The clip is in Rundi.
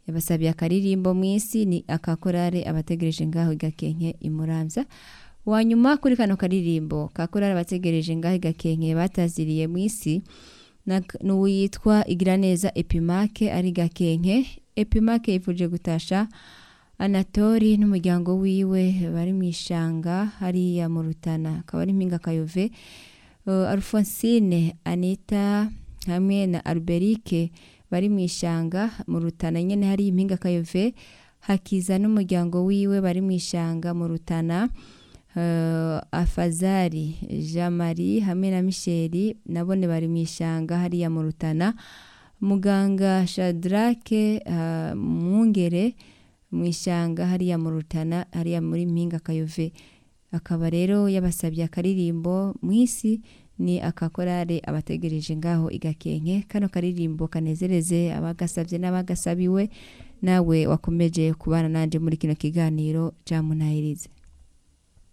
yabasabiye akaririmbo mu isi ni akakorare abategereje ngaho igakenke imuramvya wanyuma kuri kano karirimbo kakorare abategereje ngaho igakenke bataziriye mu isi nak- n'uwitwa igiraneza epimake ari gakenke epimake yifuje gutasha anatori n'umuryango wiwe bari mu ishanga hariya mu rutana akaba ari mpinga kayove uh, alfonsine anita hamwe na alberike bari mu ishanga mu rutana nyene hari impinga kayove hakiza n'umuryango wiwe bari mu ishanga mu rutana uh, afazari jean marie hamwe na misheli nabone bari mu ishanga hariya mu rutana muganga shadrake uh, mwungere mu ishanga hariya mu rutana hariya muri mpinga kayove akaba rero yabasabye akaririmbo mu isi ni akakorare abategereje ngaho igakenke kano karirimbo kanezereze abagasabye n'abagasabiwe nawe wakomeje kubana nanje muri kino kiganiro cyamunahirize